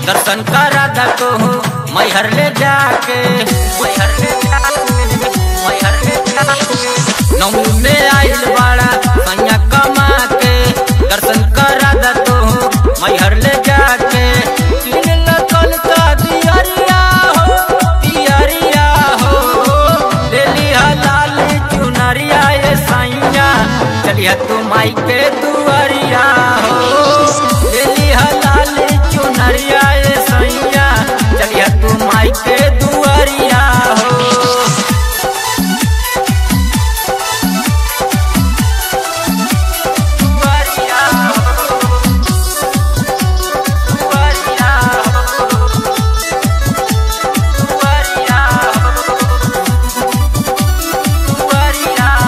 दर्शन करा दा तो मैहर ले जाके मैहर ले जाके मैहर ले जाके नौमी में आइल बाड़ा सैया कमा के दर्शन करा दा तो मैहर ले जाके किन लकल का दियरिया हो दियरिया हो ले लिया लाल चुनरिया ये सैया चलिया तू माई के दुआरिया हो ले लिया लाल चुनरिया ये सैया चलिया तू माई के दुआरिया हो दुआरिया हो दुआरिया हो दुआरिया हो दुआरिया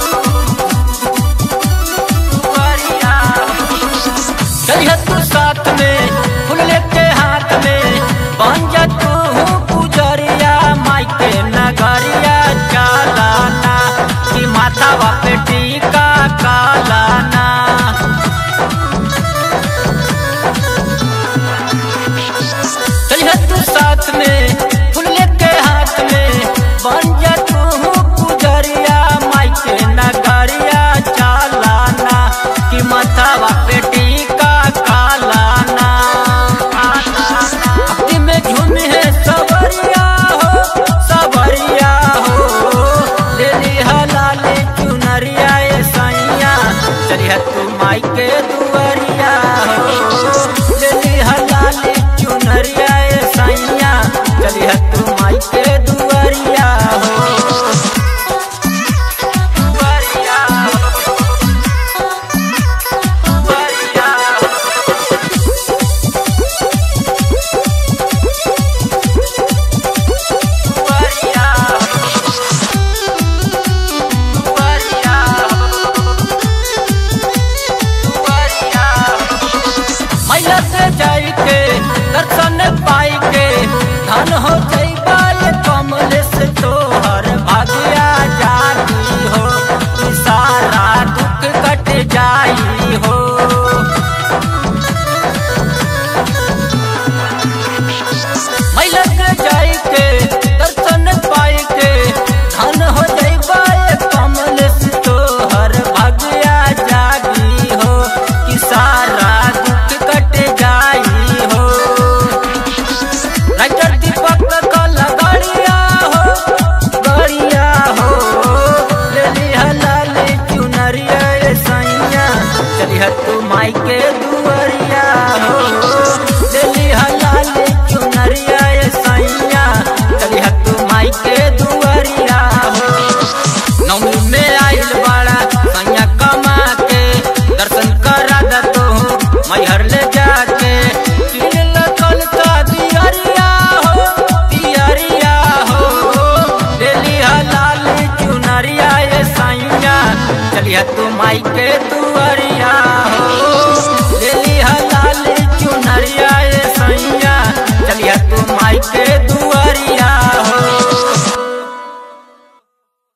हो चलिए तू साथ में फूल लेके हाथ में बन जा तू पुजरिया माई के नगरिया चालाना कि माथा पे टीका कालाना चलिए तू साथ में फूल लेके हाथ में बन जा तू पुजरिया माई के नगरिया चालाना कि माथा पे टीका कालाना भक्ति में झूमी है सबरिया हो सबरिया हो ले लिहा लाले चुनरिया ए सैया चलिए तू माई के दुआरिया हो ले लिहा लाले चुनरिया ए सैया चलिए तू माई के दुआरिया हो दुआरिया हो दुआरिया हो दुआरिया दुआरिया दुआरिया मैया से जाई के दर्शन पाई के धन हो जइबा ये कमल से तोहर भाग्या जाती हो कि सारा दुख कट जाई हो मैलक जाई के दर्शन पाई के धन हो जइबा ये कमल से तोहर भाग्या जागी हो कि सारा दुख कट जाई हो राइटर दीपक कल गड़िया हो गड़िया हो ले लिहा लाल चुनरिया ए सैया चलिह तू माई के दुआरिया हो ले लिहा लाल चुनरिया ए सैया चलिह तू माई के दुआरिया हो नौमी में आइल बाड़ा सैया कमा के दर्शन करा दा तो मैहर ले जाके किन लकल का दियरिया हो दियरिया हो ले लिहा लाल चुनरिया ए सैया चलिए तू माई के तू